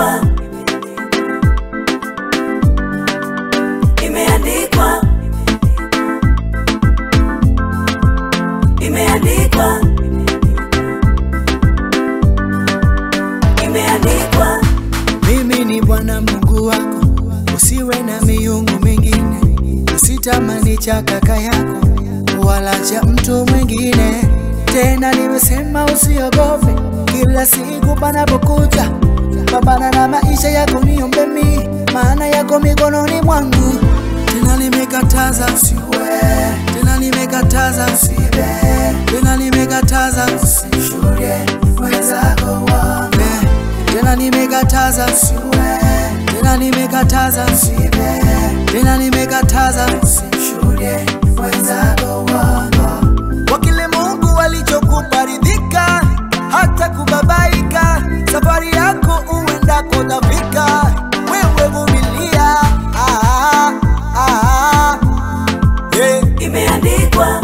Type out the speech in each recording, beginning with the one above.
imeandikwa, imeandikwa, imeandikwa, imeandikwa. Mimi ni Bwana Mungu wako, usiwe na miungu mingine, usitamani cha kaka yako wala cha mtu mwingine. Tena nimesema usiogope, kila siku panapokuja pambana na maisha yako, niombe mimi, maana yako mikononi mwangu. Tena nimekataza usiwe, tena nimekataza usibe, tena nimekataza usishuhudie mwenzako wangu tena nimekataza usiwe, tena nimekataza usibe, tena nimekataza usishuhudie mwenzako wangu. Kwa kile Mungu alichokupa ridhika, hata kubabaika, safari yako uendako tafika, wewe vumilia. Ah, ah, ah. Yeah. Imeandikwa,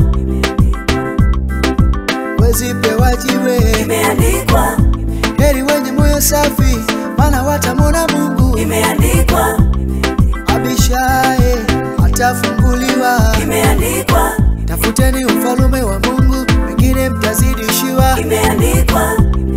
Wezipewa jiwe, imeandikwa, heri wenye moyo safi, maana watamwona Mungu. imeandikwa, Abishaye atafunguliwa. imeandikwa, Tafuteni ufalume wa Mungu, wengine mtazidishiwa. imeandikwa,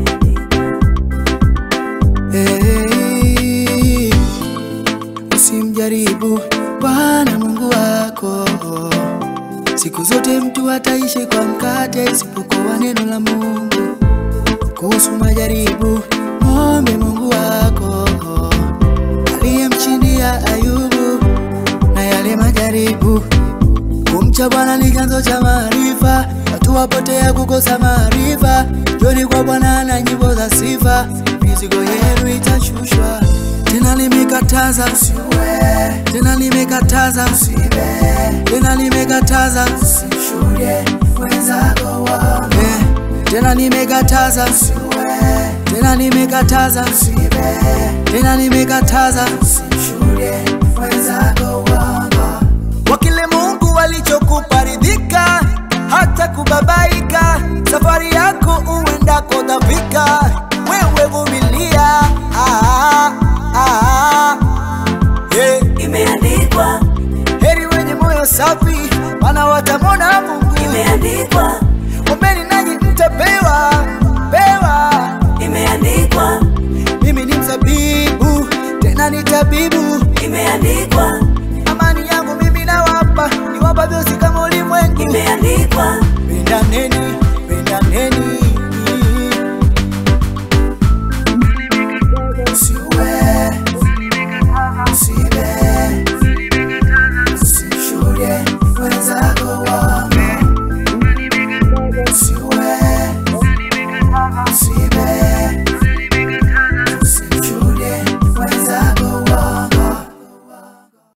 Hey, usimjaribu Bwana Mungu wako. Siku zote mtu ataishi kwa mkate isipokuwa neno la Mungu. Kuhusu majaribu, mwombe Mungu wako aliyemshindia Ayubu na yale majaribu. Kumcha Bwana ni chanzo cha maarifa, watu wapotea kukosa maarifa. Joni kwa Bwana na nyimbo za sifa, mizigo yenu itashushwa. Tena nimekataza usiwe, tena nimekataza usibe, tena nimekataza usishuhudie mwenzako wangu. Eh, Tena nimekataza usiwe, tena nimekataza usibe, tena nimekataza usishuhudie mwenzako wangu kwa kile Mungu alichokupa ridhika, hata kubabaika, safari yako uendako tafika, wewe vumilia. Ah, ah, ah. Yeah. imeandikwa, Heri wenye moyo safi, maana watamwona Mungu. imeandikwa, Ombeni nanyi mtapewa, pewa. imeandikwa, Mimi ni mzabibu, tena ni tabibu. imeandikwa, Amani yangu mimi nawapa, niwapa vyosi kama ulimwengu. imeandikwa, Pendaneni, pendaneni,